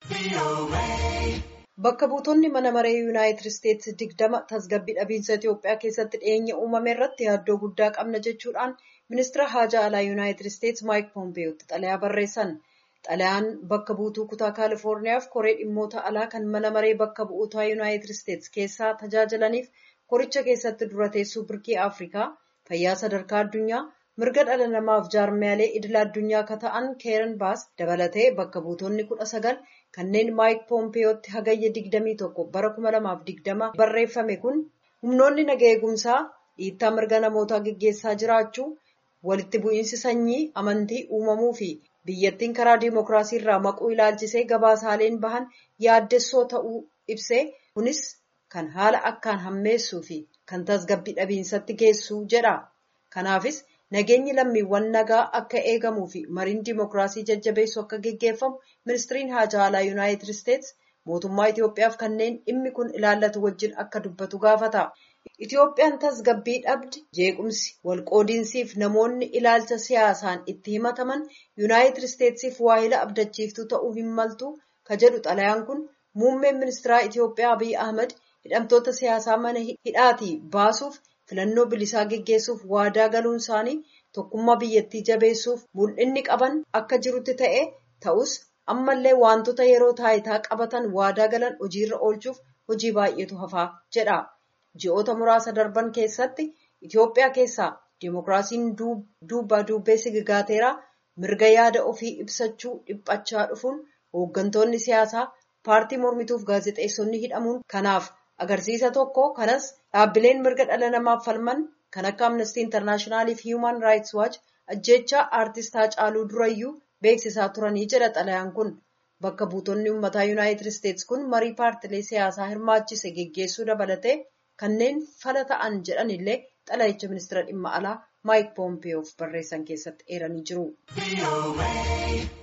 Bakka buutonni mana maree Yuunaayitid Isteetsi digdama tasgabbii dhabiinsa Itoophiyaa keessatti dhiyeenya uumame irratti yaaddoo guddaa qabna jechuudhaan ministeera haajaa alaa Yuunaayitid Isteetsi Maayik Poompeyootti xalayaa barreessan. Xalayaan bakka buutuu kutaa Kaalifoorniyaaf koree dhimmoota alaa kan mana maree bakka bu'ootaa Yuunaayitid Isteetsi keessaa tajaajilaniif koricha keessatti dura teessuu birkii Afrikaa fayyaa sadarkaa addunyaa mirga dhala namaaf jaarmiyaalee idila addunyaa akka ta'an keeran baas dabalatee bakka buutonni kudha sagal kanneen maayik poompeyootti hagayya digdamii tokko bara kuma lamaaf digdama barreeffame kun humnoonni naga eegumsaa dhiittaa mirga namootaa geggeessaa jiraachuu walitti bu'iinsi sanyii amantii uumamuu fi biyyattiin karaa diimokiraasii irraa maquu ilaalchisee gabaasaaleen bahan yaaddessoo ta'uu ibsee kunis kan haala akkaan hammeessuu fi kan tasgabbii dhabiinsatti geessuu jedha kanaafis nageenyi lammiiwwan nagaa akka eegamuu fi mariin diimokiraasii jajjabeessu akka geggeeffamu ministiriin haajaa alaa yuunaayitid isteetsi mootummaa Itoophiyaaf kanneen dhimmi kun ilaallatu wajjin akka dubbatu gaafata. Itoophiyaan tasgabbii dhabdi jeequmsi walqoodiinsiif namoonni ilaalcha siyaasaan itti himataman yuunaayitid isteetsiif waahila abdachiiftuu ta'uu hin maltu ka jedhu xalayaan kun muummeen ministeeraa Itoophiyaa Abiy Ahmad hidhamtoota siyaasaa mana hidhaatii baasuuf filannoo bilisaa geggeessuuf waadaa galuun isaanii tokkummaa biyyattii jabeessuuf mul'inni qaban akka jirutti ta'e ta'us ammallee wantoota yeroo taayitaa qabatan waadaa galan hojiirra oolchuuf hojii baay'eetu hafaa jedha. Ji'oota muraasa darban keessatti Itoophiyaa keessaa diimokiraasiin duuba duubee sigigaateeraa mirga yaada ofii ibsachuu dhiphachaa dhufuun hooggantoonni siyaasaa paartii mormituuf gaazexeessonni hidhamuun kanaaf agarsiisa tokko kanas dhaabbileen mirga dhala namaaf falman kan akka amnestii intarnaashinaaliif fi hiiman raayits waachi ajjechaa aartist Haacaaluu Durayyuu beeksisaa turanii jedha xalayaan kun bakka buutonni uummataa yuunaayitid isteetsi kun marii paartilee siyaasaa hirmaachise geggeessuu dabalatee kanneen fala ta'an jedhan illee xalayicha ministeera dhimma alaa maayik poompeyoof barreessan keessatti eeranii jiru.